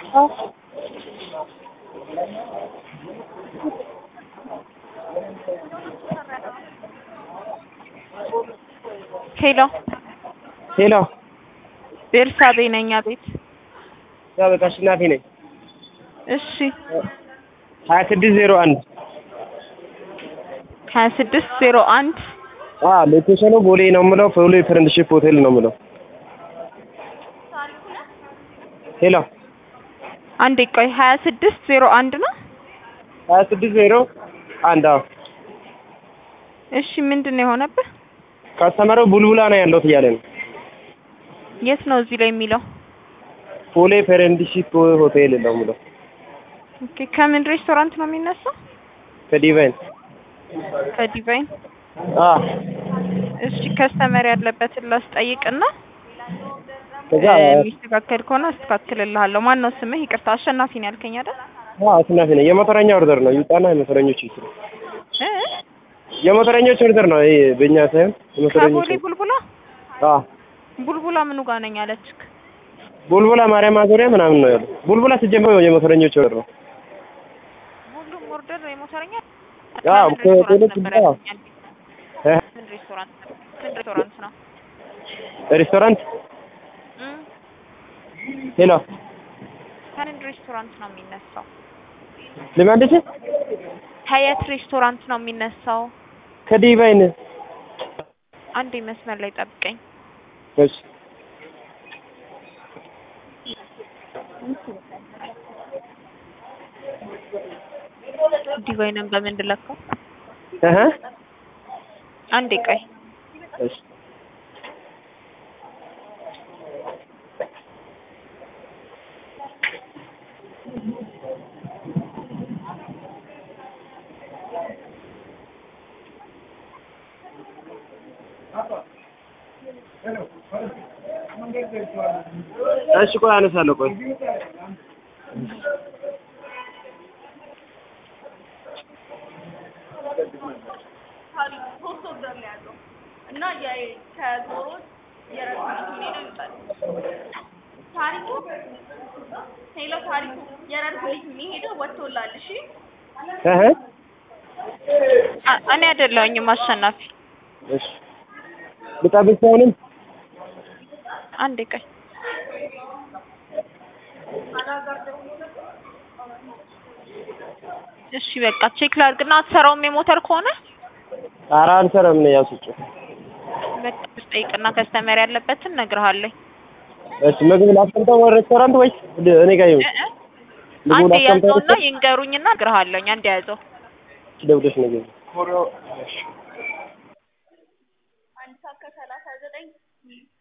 ሄሎ ሄሎ ቤርሳቤ ነኝ። አቤት። ያበቃ አሸናፊ ነኝ። እሺ ሀያ ስድስት ዜሮ አንድ ሀያ ስድስት ዜሮ አንድ ሎኬሽኑ ቦሌ ነው የምለው። ፎሎ ፍሬንድሺፕ ሆቴል ነው የምለው። ሄሎ አንዴ ቆይ ሀያ ስድስት ዜሮ አንድ ነው። ሀያ ስድስት ዜሮ አንድ አዎ። እሺ ምንድን ነው የሆነብህ? ካስተመረው ቡልቡላ ነው ያለሁት እያለ ነው። የት ነው እዚህ ላይ የሚለው? ፎሌ ፍሬንድሺፕ ሆቴል ነው የምለው። ኦኬ ከምን ሬስቶራንት ነው የሚነሳው? ከዲቫይን ከዲቫይን። አ እሺ ከስተመር ያለበትን ላስጠይቅና ከዛ የሚስተካከል ከሆነ አስተካክልልሃለሁ። ማን ነው ስምህ? ይቅርታ አሸናፊ ነው ያልከኝ አይደል? አ አሸናፊ ነኝ። የሞተረኛ ኦርደር ነው ይውጣና የሞተረኞች ይስሩ። እ የሞተረኞች ኦርደር ነው ይሄ በእኛ ሳይሆን የሞተረኞች ከቦሌ ቡልቡላ አ ቡልቡላ ምኑ ጋር ነኝ አለችክ? ቡልቡላ ማርያም ማዞሪያ ምናምን ነው ያለው። ቡልቡላ ሲጀምር የሞተረኞች ኦርደር ነው። ሁሉም ኦርደር የሞተረኛ አዎ ከምን ሬስቶራንት ከሆቴሎች ነበር አዎ ያልከኝ? እ ምን ሬስቶራንት ምን ሬስቶራንት ነው? ሬስቶራንት እም ሄሎ ከምን ሬስቶራንት ነው የሚነሳው? ልመልስ ከየት ሬስቶራንት ነው የሚነሳው? ከዲቫይን አንዴ መስመር ላይ ጠብቀኝ። እሺ ዲቫይንን በምን ልለካው? እህ አንዴ ቆይ። እሺ እሺ ቆይ አነሳለሁ ቆይ እና ከዞሮ ታሪኩ ሄሎ ታሪኩ የረርጉ ልጅ የሚሄደው ወጥቶላል። እሺ እህ አ- እኔ አይደለሁኝም አሸናፊ። እሺ ልጠብቅ አሁንም አንዴ ቆይ። እሺ በቃ ቼክ ላድርግና አትሰራውም የሞተር ከሆነ ኧረ አልሰራም ነው ያሱጭ በቃ ጠይቅና ከስተመር ያለበትን እነግርሃለሁ። እሺ ምግብ ላስቀምጠው ሬስቶራንት ወይስ እኔ ጋር ይሁን እ እ ምግቡ አንዴ ላስቀምጠው ያዘውና ይንገሩኝና እነግርሃለሁ። አንዴ ያዘው። ደውለሽ ምግብ አንድ ሰዓት ከሰላሳ ዘጠኝ